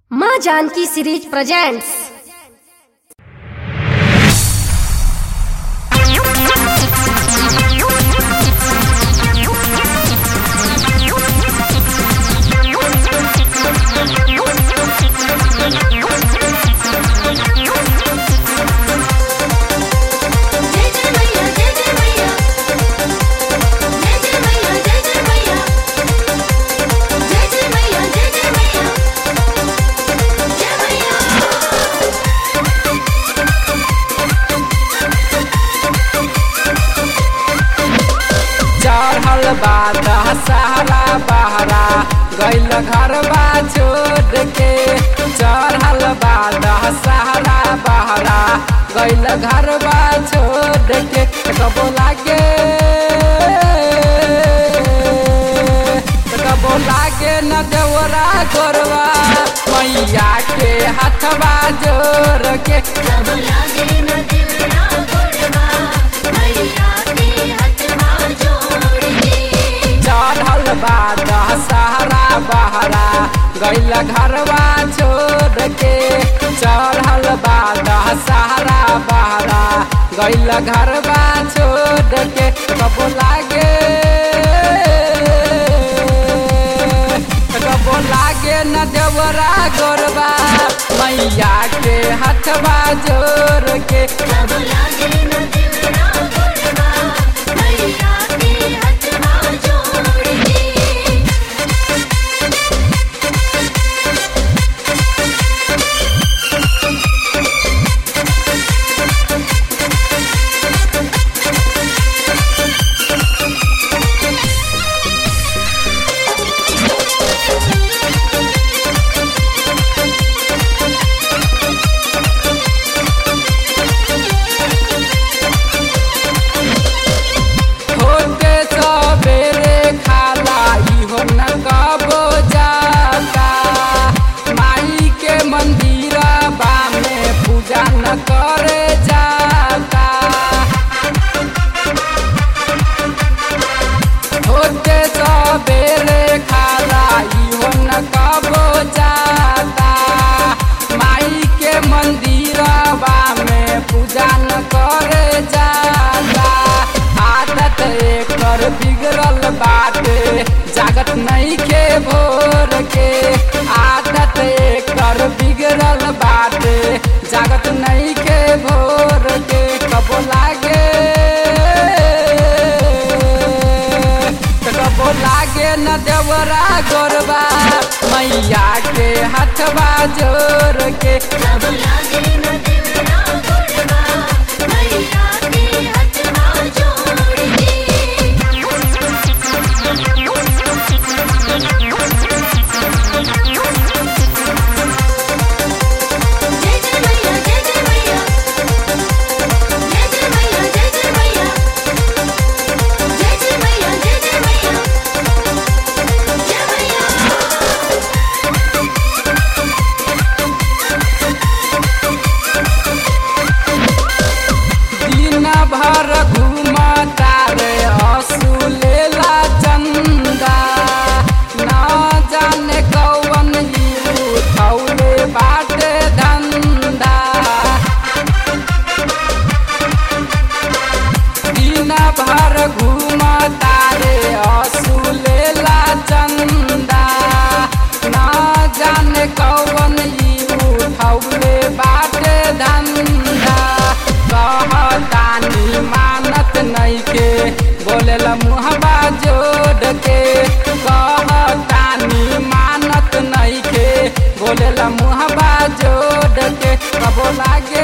माँ Janaki series presents जय जय मैया जय जय मैया जय जय मैया जय जय मैया जय जय मैया जय जय मैया जय मैया चढ़ल बा दशहरा बहरा गैल घरबा छोड़ के चढ़ल बा दशहरा बहरा गैल घरबा छोड़ के कबो लागे कबो लागे न देवरा गोरवा मैया के हाथवा जोड़ के सब लागे न दिलना गोड़वा मैया के हथवा जोड़ के चढ़ल बा दशहरा बहरा गैल घरवा छोड़ के चढ़ल बा दशहरा बहरा गैल घरवा छोड़ के कबो लागे कबो लागे न देवरा गोरबा मैया के हथवा जोड़ के सब लागे न दिलना गोड़वा मैया के हथवा जोड़ के होते सबेरे खाला इहो न कबो जाता माई के मंदिरबा में पूजा न करे जाता होते सबेरे खाला इहो न कबो जाता माई के मंदिरबा में पूजा न करे जाता आदत एकर बिगड़ल बाटे जागत नहीं के भोर के आदत एकर बिगड़ल बाटे जागत नहीं के भोर के कबो लागे कबो लागे न देवरा गोरबा मैया के हथवा जोड़ के सब लागे न दिलना गोड़वा मैया के हथवा जोड़ के जय जय मैया जय जय मैया जय जय मैया जय जय मैया जय जय मैया जय जय मैया जय मैया दिन भर घूमता रे असुलेला चंदा ना जाने कौन ई उठौले बाटे धंधा दिन भर घूमता रे असुलेला चंदा ना जाने कौन ई उठौले बाटे धंधा कहतानी मानत नइखे बोलेला मुहबा जोड़ के कहतानी मानत नइखे बोलेला मुहबा जोड़ के कबो लागे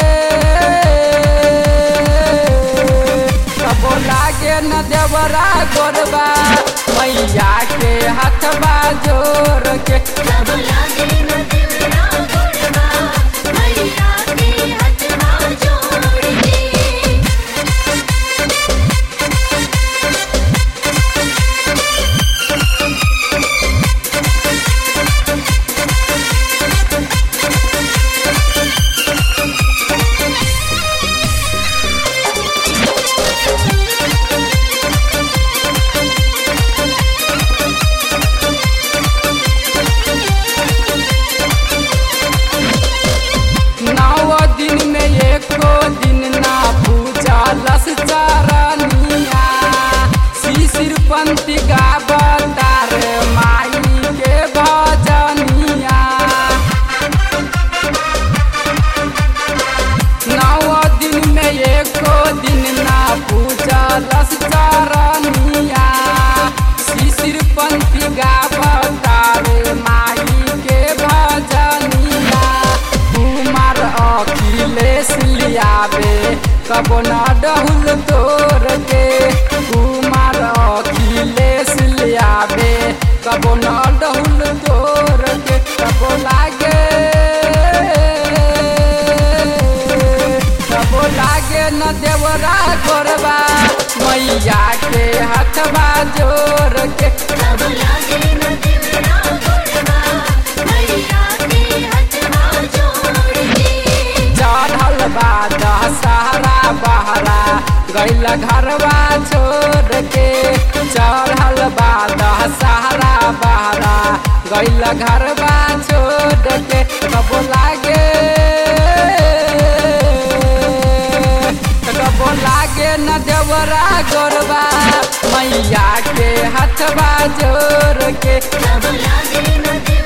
कबो लागे न देवरा गोरबा मैया के हथवा जोड़ के सब लागे न दिलना गोड़वा मैया के हथवा जोड़ के कबो न डहुल तोर के कुमार अखिलेश लियाबे कबो न डहुल तोर के कबो लागे कबो लागे न देवरा गोरबा मैया के हथवा जोर के सब लागे न देवरा गोरबा मैया के हथवा जोड़ के चढ़ल बा दशहरा बहरा गैल घरवा छोड़ के चढ़ल बा दशहरा बहरा गैल घरवा छोड़ के कबो लागे कबो लागे न देवरा गोरबा मैया के हथवा जोड़ के सब लागे न देवरा